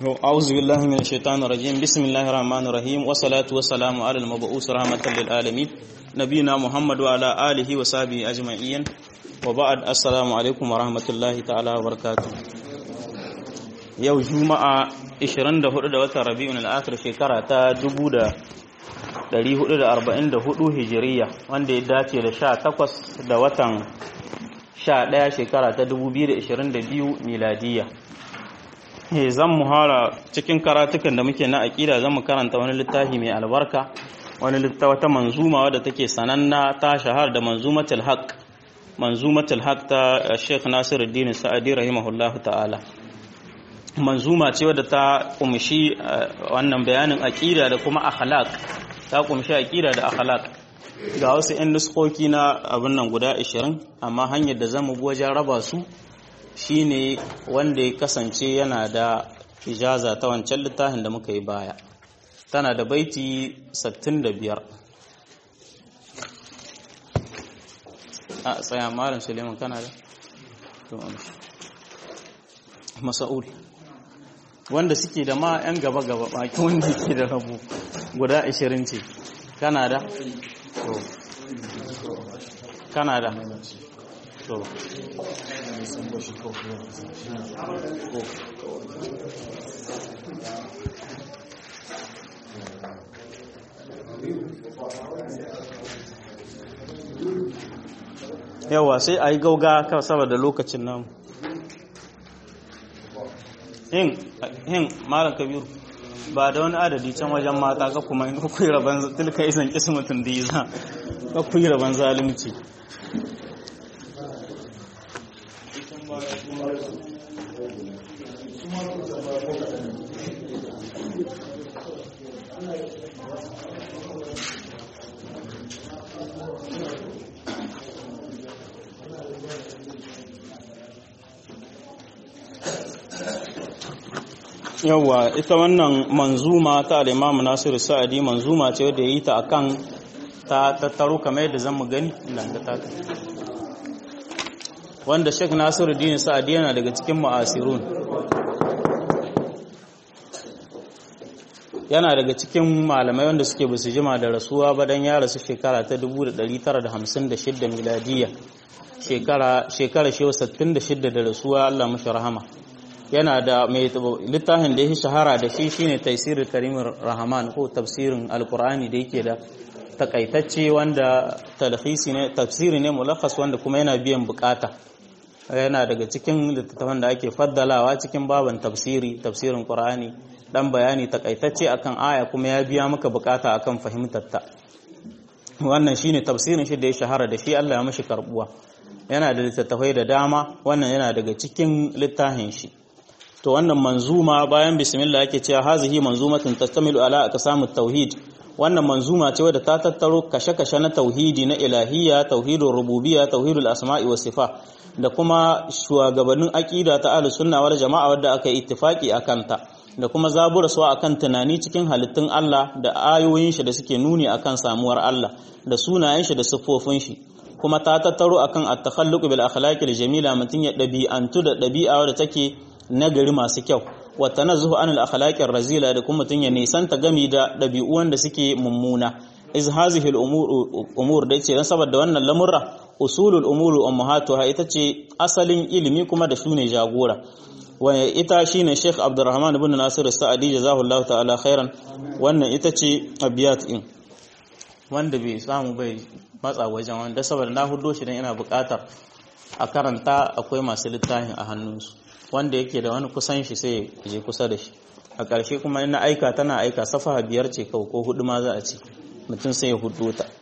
أعوذ بالله من الشيطان الرجيم بسم الله الرحمن الرحيم والصلاة والسلام على المبعوث رحمة للعالمين نبينا محمد وعلى آله وصحبه أجمعين وبعد السلام عليكم ورحمة الله تعالى وبركاته yau juma'a 24 da watan rabi'un al-akhir shekara ta 1444 hijiriya wanda ya dace da 18 da watan 11 shekara ta 2022 miladiya eh zan muhara cikin karatukan da muke na aqida zan mu karanta wani littafi mai albarka wani littafi wata manzuma wadda take sananna ta shahar da manzumatul haqq manzumatul haqq ta Sheikh Nasiruddin Sa'adi rahimahullahu ta'ala manzuma ce wadda ta kumshi wannan bayanin aqida da kuma akhlaq ta kumshi aqida da akhlaq ga wasu 'yan nuskoki na abin nan guda 20 amma hanyar da zamu bi wajen raba su shine wanda ya kasance yana da ijaza ta wancan littafin da muka yi baya tana da baiti 65 a tsaya malam suleiman kana da masa'ul wanda suke da ma 'yan gaba-gaba baki wanda ke da rabu guda 20 ce kana da? kana da? to yawa sai a yi gauga kawai saboda lokacin nan hin malam kabiru ba da wani adadi can wajen mata ka kuma in kuyi rabon tilka isan kismatin da yi za ka kuyi rabon zalimci yawwa ita wannan manzuma ta al-Imam Nasiru Sa'adi manzuma ce wadda yi ta akan ta tattaro kamar yadda zamu gani nan da ta wanda Sheikh Nasiru Dini Sa'adi yana daga cikin mu'asirun yana daga cikin malamai wanda suke basu jima da rasuwa ba dan ya rasu shekara ta 1956 miladiya shekara shekara shewa 66 da rasuwa Allah mashi rahama yana da mai littafin da ya shahara da shi shine tafsirin karimin rahman ko tafsirin alkur'ani da yake da takaitacce wanda talhisi ne tafsiri ne mulakhas wanda kuma yana biyan bukata yana daga cikin littattafan da ake faddalawa cikin baban tafsiri tafsirin qur'ani dan bayani takaitacce akan aya kuma ya biya maka bukata akan fahimtar ta wannan shine tafsirin shi da ya shahara da shi Allah ya mashi karbuwa yana da littattafai da dama wannan yana daga cikin littafin shi to wannan manzuma bayan bismillah yake cewa hazihi manzumatun tastamilu ala aqsamut tauhid wannan manzuma ce wadda ta tattaro kashe-kashe na tauhidi na ilahiyya tauhidul rububiyya tauhidul asma'i was sifa da kuma shugabannin aqida ta ahlus sunna wal jama'a wadda aka yi ittifaki akan ta da kuma zaburaswa akan tunani cikin halittun Allah da ayoyin shi da suke nuni akan samuwar Allah da sunayen shi da siffofin shi kuma ta tattaro akan at-takhalluq bil akhlaqil jamila mutun ya dabi'antu da dabi'a wadda take nagari masu kyau wata na zuhu anil akhlaqir razila da kuma mutun ya nisanta gami da dabi'u wanda suke mummuna iz hazihi al umur da yace dan saboda wannan lamurra usulul umuri ummahatuha ita ce asalin ilimi kuma da shune jagora wa ita shine Sheikh Abdurrahman ibn Nasir Sa'adi jazahullahu ta'ala khairan wannan ita ce abiyat din wanda bai samu bai matsa wajen wanda saboda na hudo shi dan ina buƙatar a karanta akwai masu littafin a hannunsu wanda yake da wani kusan shi sai je kusa da shi a ƙarshe kuma ina aika tana aika safaha biyar ce kawai ko hudu ma za a ce mutum sai ya hudu ta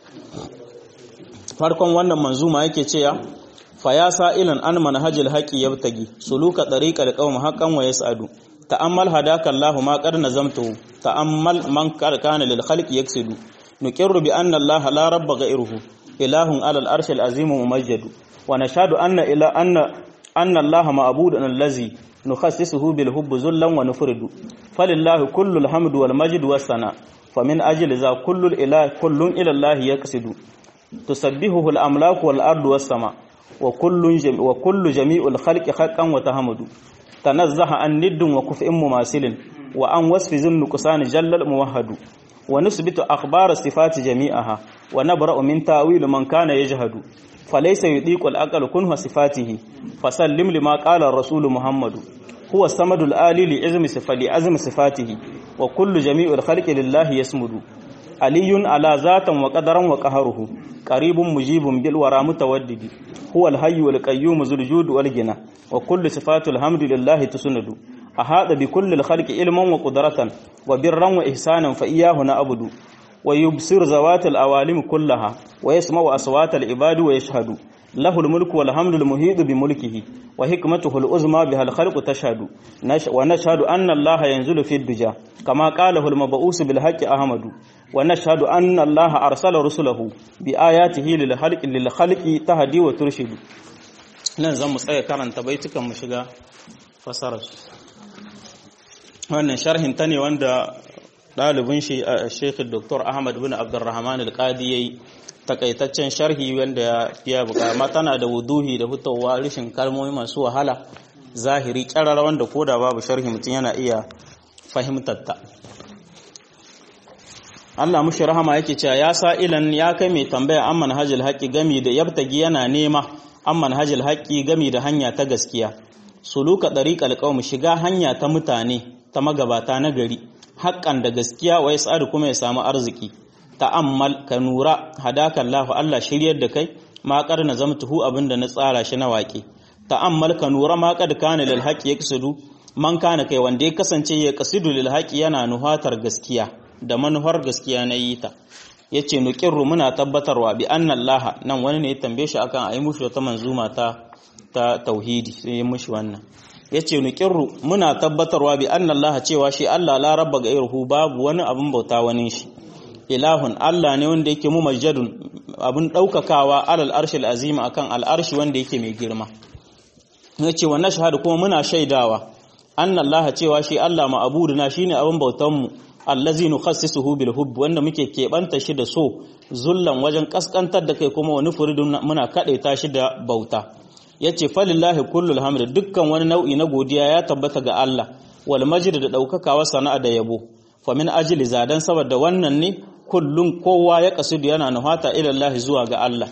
farkon wannan manzuma yake cewa fa ya sa'ilan an manhajil haqi yabtagi suluka tariqal qawm haqqan wa yas'adu ta'ammal hadaka Allah ma qad nazamtu ta'ammal man kana lil khalqi yaksidu nuqirru bi anna Allah la rabba ghayruhu ilahun alal arshil azim mumajjadu wa nashhadu anna ila anna أن الله معبود الذي نخصصه بالحب ذلا ونفرد فلله كل الحمد والمجد والثناء فمن أجل ذا كل الإله كل إلى الله يقصد تسبحه الأملاك والأرض والسماء wa kullun wa kullu jami'ul khalqi haqqan wa tahamadu tanazzaha an niddin wa kuf'in mumasilin wa an wasfi zimnu qusani jallal muwahhadu wa nusbitu akhbar sifati jami'aha wa nabra'u min ta'wil man kana yajhadu falaysa yudiqu al-aql kunhu sifatihi fasallim lima qala ar-rasul muhammadu huwa samadul ali li izmi sifati azmi sifatihi wa kullu jami'ul khalqi lillahi yasmudu aliyun ala zatan wa qadaran wa qaharuhu qaribun mujibun bil wara mutawaddidi huwa al-hayy wal qayyum zul jud wal gina wa kullu sifatul hamdi lillahi tusnadu ahada bi kulli al-khalqi ilman wa qudratan wa birran wa ihsanan fa iyyahu na'budu wa yubsir zawatil awalim kullaha wa yasma'u aswatal ibadi wa yashhadu له الملك والحمد المهيد بملكه وحكمته العظمى بها الخلق تشهد ونشهد أن الله ينزل في الدجى كما قاله المبعوث بالحق أحمد ونشهد أن الله أرسل رسله بآياته للخلق للخلق تهدي وترشد nan zan mu tsaya karanta baitukan mu shiga fasarar wannan sharhin ta ne wanda ɗalibin shi a Sheikh Dr. Ahmad bin Abdulrahman Al-Qadi yayi takaitaccen sharhi wanda ya fiya buka amma tana da wuduhi da hutawa rishin kalmomi masu wahala zahiri kyarar wanda koda babu sharhi mutum yana iya fahimtar ta Allah mushi rahama yake cewa ya sa ilan ya kai mai tambaya an manhajul haqqi gami da yabtagi yana nema an manhajul haqqi gami da hanya ta gaskiya suluka dariqal qaum shiga hanya ta mutane ta magabata na gari haƙƙan da gaskiya wa yas'adu kuma ya samu arziki ta'ammal ka nura hadaka Allah Allah shiryar da kai ma na zamtuhu abinda na tsara shi na waƙe ta'ammal ka nura ma qad kana lil haqi yaqsidu man kana kai wanda ya kasance ya qasidu lil haqi yana nuhatar gaskiya da manuhar gaskiya na yi ta yace nuqirru muna tabbatarwa bi anna Allah nan wani ne ya tambaye shi akan ayi mushi wata manzuma ta ta tauhidi sai ya mushi wannan yace nuqirru muna tabbatarwa bi anna Allah cewa shi Allah la rabba gairuhu babu wani abin bauta wani shi ilahun Allah ne wanda yake mumajjadun abin ɗaukakawa alal arshil azima akan al'arshi wanda yake mai girma ya ce wannan shahadu kuma muna shaidawa an Allah cewa shi Allah ma'abuduna shine abin bautanmu allazi nukhassisuhu bil hubb wanda muke keɓanta shi da so zullan wajen kaskantar da kai kuma wani furidun muna kaɗaita shi da bauta yace falillahi kullul hamd dukkan wani nau'i na godiya ya tabbata ga Allah wal majd da ɗaukakawa sana'a da yabo fa min ajli zadan saboda wannan ne kullum kowa ya kasudu yana nuhata ilallahi zuwa ga Allah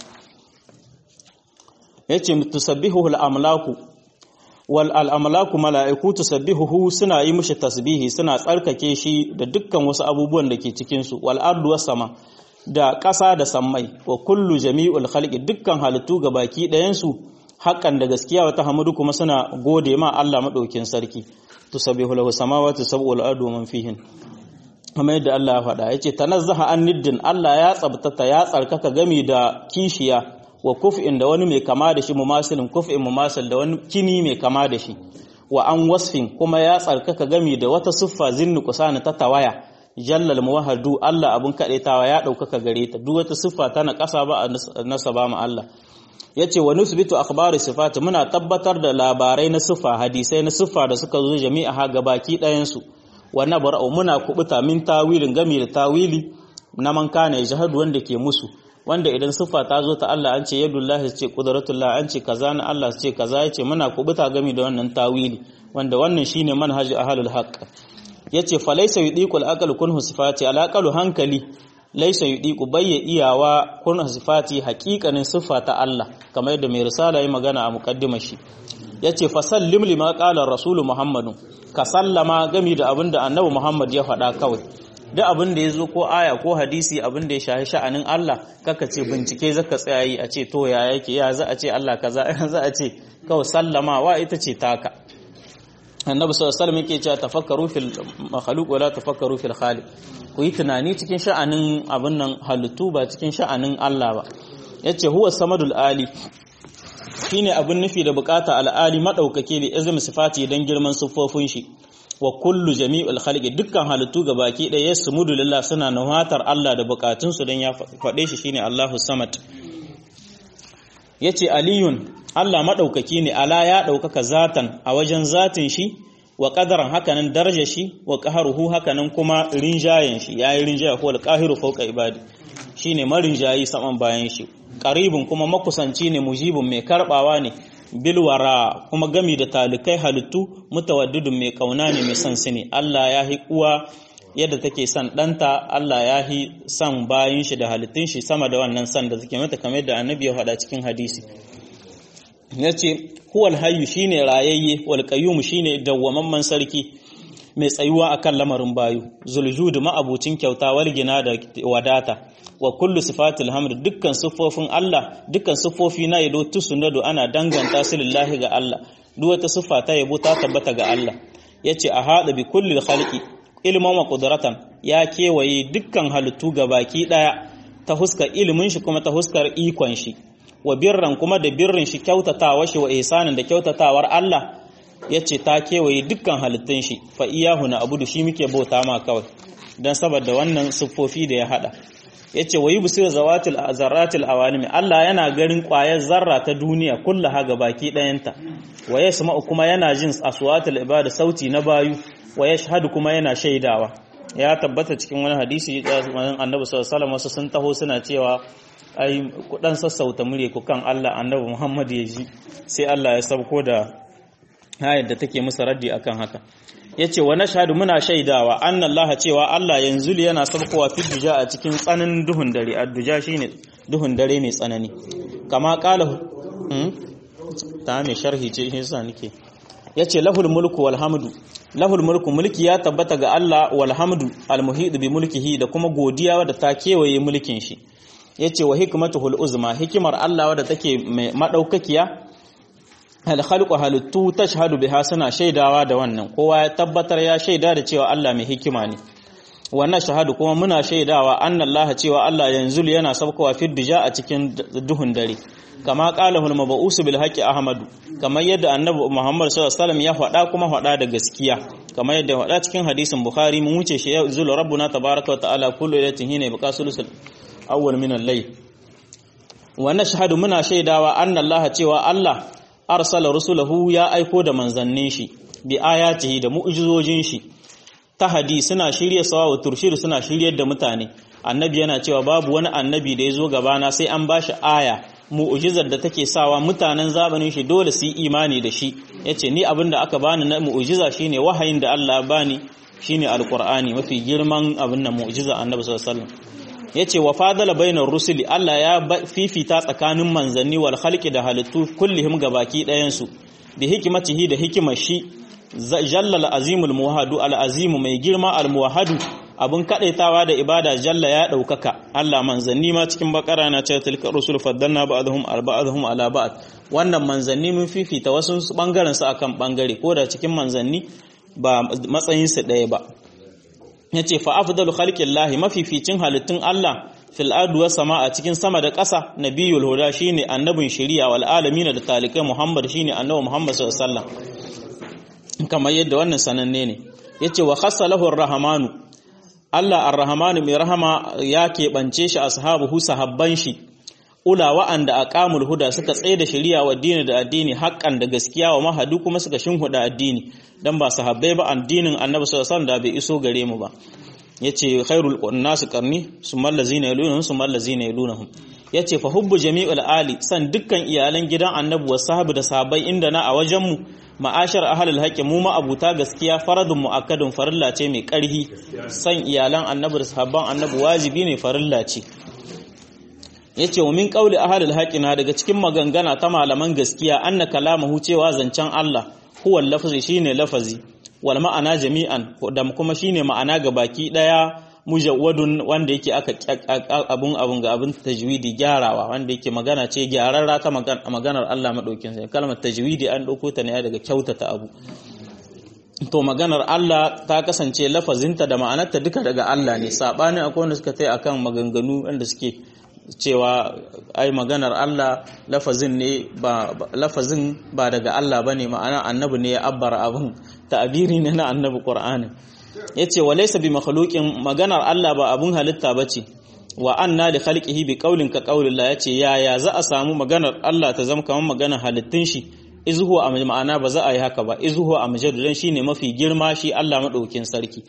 yace tusabbihuhu al-amlaku wal al-amlaku mala'iku tusabbihuhu suna yi mishi tasbihi suna tsarkake shi da dukkan wasu abubuwan da ke cikin su wal ardu was sama da ƙasa da sammai wa kullu jami'ul khalqi dukkan halittu baki ɗayan su haƙan da gaskiya wata hamadu kuma suna gode ma Allah madaukin sarki tusabbihu lahu samawati sab'u wal ardu man fihin kamar yadda Allah ya faɗa yace tanazzaha an niddin Allah ya tsabtata ya tsarkaka gami da kishiya wa kuf'in da wani mai kama da shi mumasilin kuf'in mumasil da wani kini mai kama da shi wa an wasfin kuma ya tsarkaka gami da wata siffa zinnu kusana ta tawaya jallal muwahhadu Allah abun kadaitawa ya daukaka gare ta duk wata siffa ta na kasa ba a nasaba ma Allah yace wa nusbitu akhbari sifati muna tabbatar da labarai na siffa hadisai na siffa da suka zo jami'a ha gabaki ɗayan su wa nabra'u muna kubuta min tawilin gami da tawili na man kana jahadu wanda ke musu wanda idan siffa ta zo ta Allah an ce yadullahi ce qudratullah an ce kaza na Allah ce kaza yace muna kubuta gami da wannan tawili wanda wannan shine manhaji ahlul haqq yace fa laysa yudiqul aqal kunhu sifati alaqalu hankali laysa yudiqu bayya iyawa kunhu sifati haqiqanin siffa ta Allah kamar yadda mai risala yi magana a muqaddimar shi yace fa sallim lima qala rasulu muhammadun ka sallama gami da abin da annabi Muhammad ya faɗa kawai duk abin da ya zo ko aya ko hadisi abin da ya shahi sha'anin Allah kaka ce bincike zaka tsaya yi a ce to ya yake ya za a ce Allah kaza za a ce kawai sallama wa ita ce taka annabi sallallahu alaihi wasallam yake cewa tafakkaru fil makhluq wala tafakkaru fil khaliq ku yi tunani cikin sha'anin abin nan halittu ba cikin sha'anin Allah ba yace huwa samadul ali shine abin nufi da bukata al'ali madaukake da izm sifati dan girman siffofin shi wa kullu jami'ul khalqi dukkan halittu baki ɗaya yasmudu lillah suna nuhatar Allah da bukatun su dan ya faɗe shi shine Allahu samad yace aliyun Allah madaukaki ne ala ya daukaka zatan a wajen zatin shi wa qadaran hakanan daraja shi wa qaharuhu hakanan kuma rinjayen shi yayi rinjaya ko al-qahiru fawqa ibadi shine marinjayi saman bayan shi qaribun kuma makusanci ne mujibun mai karbawa ne bilwara kuma gami da talikai halittu mutawaddidun mai kauna ne mai son su ne Allah ya hi uwa yadda take son ɗanta Allah ya hi son bayin shi da halittun shi sama da wannan son da take mata kamar da annabi ya faɗa cikin hadisi ya ce huwal hayyu shine rayayye wal qayyum shine dawwamamman sarki mai tsayuwa akan lamarin bayu zuljud ma'abucin kyauta wal gina da wadata wa kullu sifatil hamd dukkan siffofin Allah dukkan siffofi na yado tusunadu ana danganta su lillahi ga Allah duk wata siffa ta yabo ta tabbata ga Allah yace a hada bi kulli khalqi ilman wa qudratan ya kewaye dukkan halittu ga baki daya ta huskar ilimin shi kuma ta huskar ikon shi wa birran kuma da birrin shi kyautatawa shi wa ihsanin da kyautatawar Allah yace ta kewaye dukkan halittun shi fa iyahu na abudu shi muke bauta ma kawai dan saboda wannan siffofi da ya hada yace wayi busir zawatil zarratil awalimi Allah yana garin ƙwayar zarra ta duniya kullaha ga baki ɗayanta wa yasma'u kuma yana jin aswatul ibada sauti na bayu wa yashhadu kuma yana shaidawa ya tabbata cikin wani hadisi annabi sallallahu alaihi wasallam wasu sun taho suna cewa ai ku dan sassauta mure ku kan Allah annabi Muhammad ya ji sai Allah ya sauko da ayar da take musu raddi akan haka yace wa nashhadu muna shaidawa annallaha cewa Allah yanzu yana saukowa fi duja a cikin tsananin duhun dare adduja shine duhun dare mai tsanani kama qala hmm? ta mai sharhi ce yasa nake yace lahul mulku wal hamdu lahul mulku mulki ya tabbata ga Allah wal hamdu al muhid bi mulkihi da kuma godiya da ta kewaye mulkin shi yace wa hikmatuhul uzma hikimar Allah wadda take mai madaukakiya al khalqu halittu tashhadu biha suna shaidawa da wannan kowa ya tabbatar ya shaida da cewa Allah mai hikima ne wannan shahadu kuma muna shaidawa annallaha cewa Allah yanzu yana sabkowa fi dija a cikin duhun dare kama qala hul mab'us bil haqqi ahmadu kamar yadda annabi Muhammad sallallahu alaihi wasallam ya faɗa kuma faɗa da gaskiya kamar yadda faɗa cikin hadisin Bukhari mun wuce shi ya zulu rabbuna tabaaraka wa ta'ala kullu laylatin hina yabqa sulusul awwal min al-layl wa nashhadu muna shaidawa annallaha cewa Allah arsala rusulahu ya aiko da manzannin shi bi ayatihi da mu'jizojin shi tahadi suna shirye sawa wa turshir suna shiryar da mutane annabi yana cewa babu wani annabi da ya zo gabana sai an bashi aya mu'ujizar da take sawa mutanen zamanin shi dole su yi imani da shi yace ni abin da aka bani na mu'ujiza shine wahayin da Allah bani shine alqur'ani mafi girman abin nan mu'ujiza annabi sallallahu alaihi wasallam yace wa fadala bainar rusuli Allah ya fifita tsakanin manzanni wal khalqi da halittu kullihim gabaki ɗayan su bi hikimatihi da hikimar shi jallal azimul muwahhadu al azimu mai girma al muwahhadu abun kadaitawa da ibada jalla ya daukaka Allah manzanni ma cikin bakara na ce tilka rusul faddalna ba'dhum arba'dhum ala ba'd wannan manzanni mun fifita wasu bangaren su akan bangare ko da cikin manzanni ba matsayin su daya ba yace fa afdalu khalqillahi mafificin halittun Allah fil ardi was a cikin sama da ƙasa nabiyul huda shine annabin shari'a wal alamin da talikai Muhammad shine annabi Muhammad sallallahu alaihi wasallam kamar yadda wannan sananne ne yace wa khassa lahu ar-rahmanu Allah ar-rahmanu mai rahama ya keɓance shi ashabuhu sahabban shi ula wa'anda aqamul huda suka tsaye da shari'a wa dini da addini haƙƙan da gaskiya wa mahadu kuma suka shinhuda addini dan ba sahabbai ba addinin Annabi sallallahu alaihi wasallam da bai iso gare mu ba yace khairul nasu qarni summal ladzina yalunhum summal ladzina yalunhum yace fa hubbu jami'ul ali san dukkan iyalan gidan Annabi wa sahabu da sahabbai inda na a wajen mu ma'ashar ahalul haƙƙi mu ma'abuta gaskiya faradun mu'akkadun farilla ce mai ƙarhi san iyalan annabi da sahabban annabi wajibi ne farilla ce yace wa min qauli ahalul haqqi na daga cikin magangana ta malaman gaskiya anna kalamahu cewa zancen Allah huwa lafzi shine lafazi wal ma'ana jami'an da kuma shine ma'ana ga baki daya mujawwadun wanda yake aka abun abun ga abun tajwidi gyarawa wanda yake magana ce gyararra ta maganar Allah madaukin sai kalmar tajwidi an dauko ta ne daga kyautata abu to maganar Allah ta kasance lafazinta da ma'anarta duka daga Allah ne sabanin akwai wanda suka tai akan maganganu wanda suke cewa ai maganar Allah lafazin ne ba lafazin ba daga Allah bane ma'ana annabi ne ya abbara abun ta'abiri ne na annabi Qur'ani yace walaysa bi makhluqin maganar Allah ba abun halitta bace wa anna li khalqihi bi qawlin ka qawlillah yace ya ya za a samu maganar Allah ta zama kamar maganar halittun shi izhu a ma'ana ba za a yi haka ba izhu a majadu dan shine mafi girma shi Allah madaukin sarki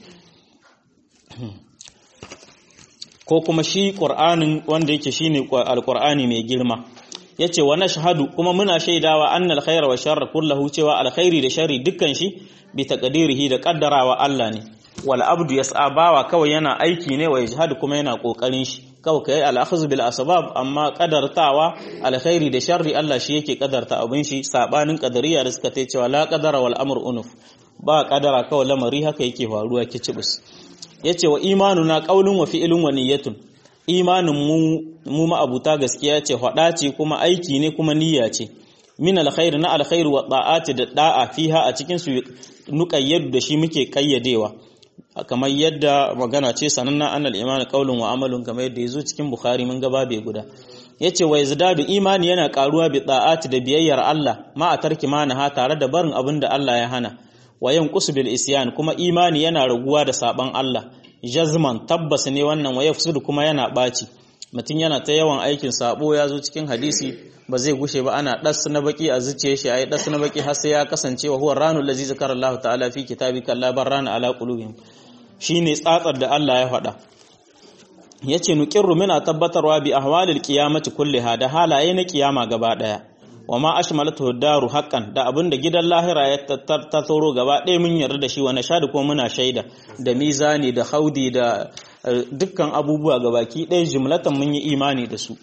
ko kuma shi Qur'anin wanda yake shine alqur'ani mai girma yace wa nashhadu kuma muna shaidawa annal khaira wa sharra kullahu cewa alkhairi da sharri dukkan shi bi taqdirihi da kaddarawa Allah ne wal abdu yas'a bawa kawai yana aiki ne wa yajhadu kuma yana kokarin shi kawai kai al akhz bil asbab amma kadartawa alkhairi da sharri Allah shi yake kadarta abin shi sabanin kadariya da suka ce cewa la qadara wal amr unuf ba kadara kawai lamari haka yake faruwa kicibus yace wa imanuna qaulun wa fi'lun wa niyyatun imanin mu mu ma'abuta gaskiya ce hada ce kuma aiki ne kuma niyya ce min alkhair na alkhair wa da'ati da da'a fiha a cikin su nuqayyadu da shi muke kayyadewa kamar yadda magana ce sananna annal iman qaulun wa amalun kamar yadda yazo cikin bukhari mun ga babe guda yace wa yazdadu imani yana karuwa bi da'ati da biyayyar Allah ma a tarki ha tare da barin abin da Allah ya hana wa yanqus bil isyan kuma imani yana raguwa da saban Allah jazman tabbas ne wannan wa yafsudu kuma yana baci mutum yana ta yawan aikin sabo ya zo cikin hadisi ba zai gushe ba ana das na baki a zuciyar shi ayi das na baki har sai ya kasance wa huwa ranul ladzi zakara Allah ta'ala fi kitabika la barrana ala qulubihim shine tsatsar da Allah ya faɗa yace nuqirru muna tabbatarwa bi ahwalil qiyamati kulliha da halaye na kiyama gaba daya wa ma ashmalatu daru haqqan da abinda gidan lahira ya tattaro gaba ɗaya mun yarda da shi wa nashadu ko muna shaida da mizani da haudi da dukkan abubuwa gabaki ɗaya jumlatan mun yi imani da su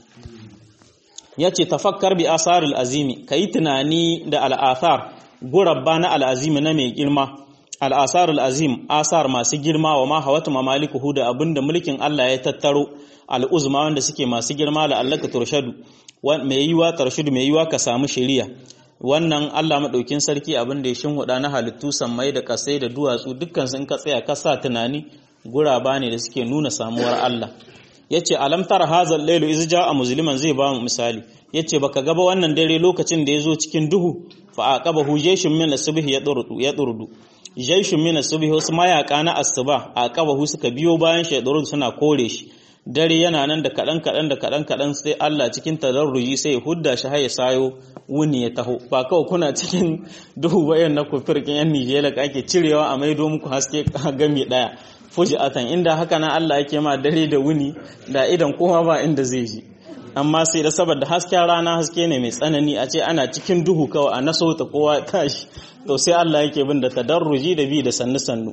yace tafakkar bi asaril azimi kai tunani da al'athar gurabba na al'azimi na mai girma al'asarul azim asar masu girma wa ma hawatu mamalikuhu da abinda mulkin Allah ya tattaro al'uzma wanda suke masu girma la allaka turshadu mai yiwa tarshudu mai yiwa ka samu shari'a wannan Allah madaukin sarki abin da ya shinhuda na halittu sammai da kasai da duwatsu dukkan sun ka tsaya ka sa tunani guraba ne da suke nuna samuwar Allah yace alam tara hazal lailu iz jaa musliman zai ba mu misali yace baka gaba wannan dare lokacin da yazo cikin duhu fa aqabahu jayshun min asbih ya durdu ya durdu jayshun min asbih wasu mayaka na asuba aqabahu suka biyo bayan shi suna kore shi dare yana nan da kaɗan kaɗan da kaɗan kaɗan sai Allah cikin tadarruji sai ya hudda shi har ya sayo wuni ya taho ba kawai kuna cikin duhu bayan na kufirkin yan Nijeriya da ake cirewa a maido muku haske gami ɗaya fuji'atan inda haka nan Allah yake ma dare da wuni da idan kowa ba inda zai ji amma sai da saboda hasken rana haske ne mai tsanani a ce ana cikin duhu kawai a naso ta kowa tashi to sai Allah yake bin da tadarruji da bi da sannu sannu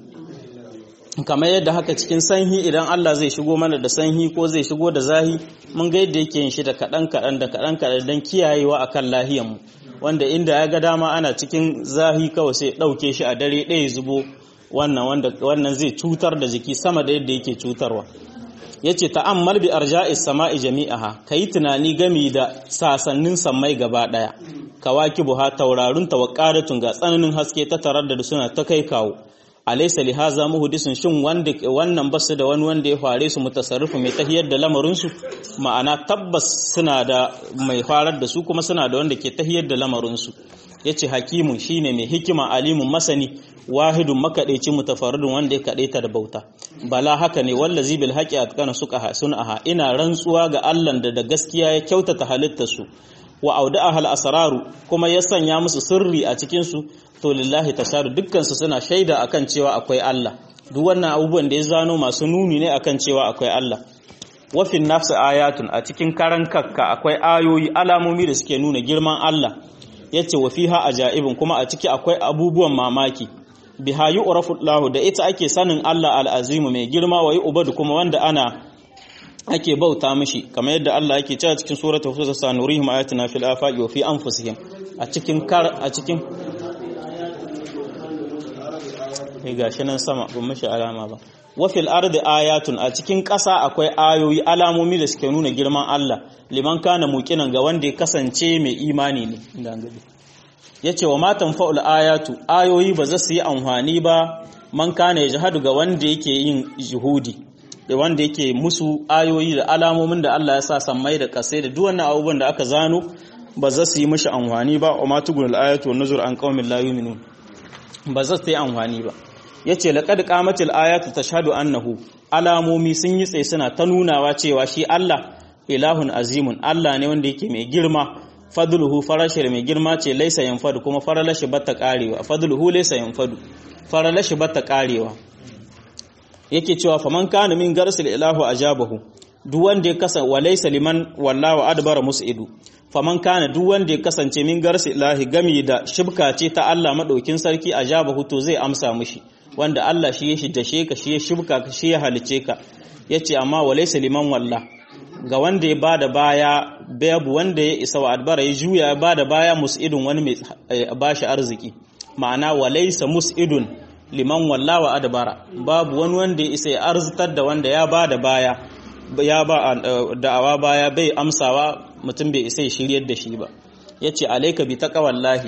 kamar yadda haka cikin sanhi idan Allah zai shigo mana da sanhi ko zai shigo da zahi mun ga yadda yake yin shi da kaɗan kaɗan da kaɗan kaɗan don kiyayewa a kan lahiyanmu wanda inda ya ga dama ana cikin zahi kawai sai ɗauke shi a dare ɗaya zubo wannan wanda wannan zai cutar da jiki sama da yadda yake cutarwa yace ta'ammal bi arja'is sama'i jami'aha kayi tunani gami da sasannin sammai gaba daya kawakibuha taurarun tawaqadatun ga tsananin haske ta tarar da suna ta kai kawo alaysa li hadha muhdisun shin wanda wannan basu da wani wanda ya fare su mutasarrifu mai tahiyar da lamarin su ma'ana tabbas suna da mai farar da su kuma suna da wanda ke tahiyar da lamarin su yace hakimun shine mai hikima alimun masani wahidun makadaici mutafarridun wanda ya kadaita da bauta bala haka ne wallazi bil haqi atqana suka sunaha ina rantsuwa ga Allah da da gaskiya ya kyautata halittar su wa auda'aha al asraru kuma ya sanya musu sirri a cikin su to lillahi tasharu dukkan su suna shaida akan cewa akwai Allah duk wannan abubuwan da ya zano masu nuni ne akan cewa akwai Allah wafin nafsi ayatun a cikin karan kakka akwai ayoyi alamomi da suke nuna girman Allah yace wa fiha ajaibun kuma a ciki akwai abubuwan mamaki biha yu'rafu Allah da ita ake sanin Allah al-azimu mai girma wa yu'badu kuma wanda ana ake bauta mishi kamar yadda Allah yake cewa cikin suratul fusilat sanurihim ayatina fil afaqi wa fi anfusihim a cikin kar a cikin eh gashi nan sama ban mishi alama ba wa fil ardi ayatun a cikin ƙasa akwai ayoyi alamomi da suke nuna girman Allah liman kana muqinan ga wanda ya kasance mai imani ne ya ce wa matan fa'ul ayatu ayoyi ba za su yi amfani ba man kana ya jihadu ga wanda yake yin jihudi da wanda yake musu ayoyi da alamomin da Allah ya sa sammai da kasai da duk wannan abubuwan da aka zano ba za su yi mashi amfani ba wa matugun al'ayatu wa nuzur an qaumin la yu'minun ba za su yi amfani ba yace laqad qamatil ayatu tashhadu annahu alamomi sun yi tsaye suna ta nunawa cewa shi Allah ilahun azimun Allah ne wanda yake mai girma fadluhu farashir mai girma ce laisa yanfadu kuma faralashi batta karewa fadluhu laisa yanfadu faralashi batta karewa yake cewa faman kana min garsil ilahu ajabahu duk wanda ya kasa wa laisa liman wallahu adbara musidu faman kana duk wanda ya kasance min garsi ilahi gami da shibka ce ta Allah madaukin sarki a jaba huto zai amsa mishi wanda Allah shi ya dashe ka shi ya shibka ka shi ya halice ka yace amma walaysa liman walla ga wanda ya bada baya babu wanda ya isa wa adbara ya juya ya bada baya mus'idun wani mai bashi arziki ma'ana walaysa mus'idun liman walla wa adbara babu wani wanda ya isa ya arzitar da wanda ya bada baya ya ba da'awa baya bai amsawa mutum bai isa ya shiryar da shi ba yace alayka bi taqwallahi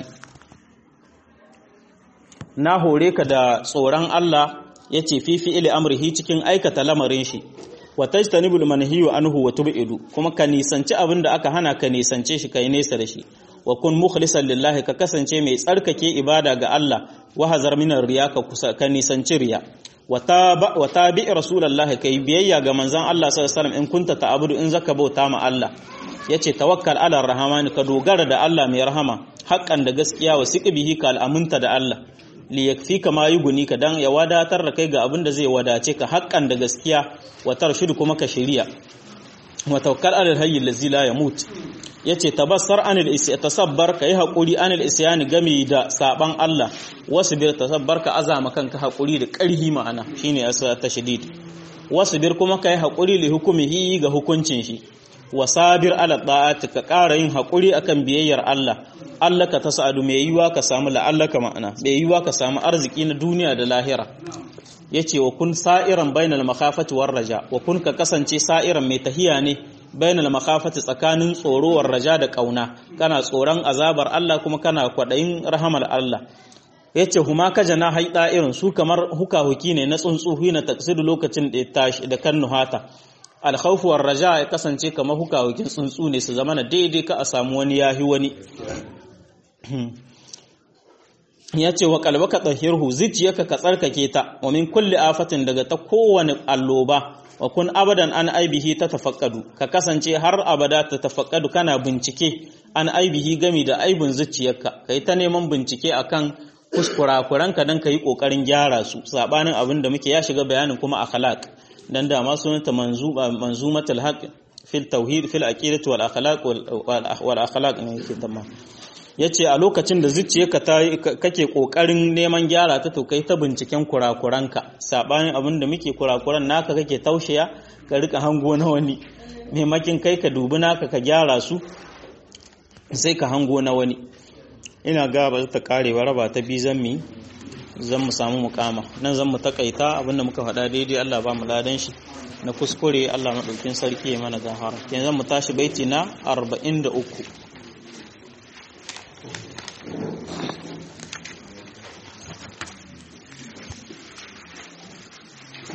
na hore ka da tsoron Allah yace fi fi'ili amrihi cikin aikata lamarin shi wa tajtanibul manhiyu anhu wa tub'idu kuma ka nisanci abin da aka hana ka nisance shi kai nesa da shi wa kun mukhlisan lillahi ka kasance mai tsarkake ibada ga Allah wa hazar minar riya ka kusa ka nisanci riya wa tabi rasulullahi kai biyayya ga manzon Allah sallallahu alaihi wasallam in kunta ta'budu in zaka bauta ma Allah yace tawakkal ala rahman ka dogara da Allah mai rahama haƙƙan da gaskiya wa siqbihi ka al'amunta da Allah li yakfika ma yuguni ka dan ya wadatar da kai ga abin da zai wadace ka haƙƙan da gaskiya wa tarshidu kuma ka shiriya wa tawakkal ala alhayy allazi la yamut yace tabassar anil isya tasabbar kai hakuri anil isyani gami da saban Allah wasbir tasabbar ka azama kanka hakuri da ƙarhi ma'ana shine asa tashdid wasbir kuma kai hakuri li hukumihi ga hukuncin shi wasabir ala ta'ati ka ƙara yin hakuri akan biyayyar Allah Allah ka tasadu mai yiwa ka samu la'allaka ma'ana mai yiwa ka samu arziki na duniya da lahira yace wa kun sa'iran bainal makhafati war raja wa kun ka kasance sa'iran mai tahiya ne bainal makhafati tsakanin tsoro war raja da kauna kana tsoron azabar Allah kuma kana kwadayin rahamar Allah yace huma ka jana haida irin su kamar huka huki ne na tsuntsu hina taksidu lokacin da ya tashi da kan nuhata alkhawfu war raja ya kasance kamar huka hukin tsuntsu ne su zama na daidai ka a samu wani yahi wani ya ce wa kalbaka tsahirhu zuciyarka ka tsarkake ta wa min kulli afatin daga ta kowane alloba wa kun abadan an aibihi ta tafakkadu ka kasance har abada ta tafakkadu kana bincike an aibihi gami da aibin zuciyarka kai ta neman bincike akan kuskurakuranka dan yi kokarin gyara su sabanin abin da muke ya shiga bayanin kuma akhlaq dan da ma sunanta manzuba manzumatul haqq fil tauhid fil aqidati wal akhlaq wal akhlaq ne yake tamma ya ce a lokacin da zuciyarka kake ƙoƙarin neman gyara ta to kai ta binciken kurakuranka saɓanin abin da muke kurakuran naka kake taushiya ka rika hango na wani maimakin kai ka dubi naka ka gyara su sai ka hango na wani ina ga ba ta karewa raba ta bi zan mi zan mu samu mukama nan zan mu takaita abinda muka faɗa daidai Allah ba mu ladan shi na kuskure Allah maɗaukin sarki ya mana gahara yanzu mu tashi baiti na 43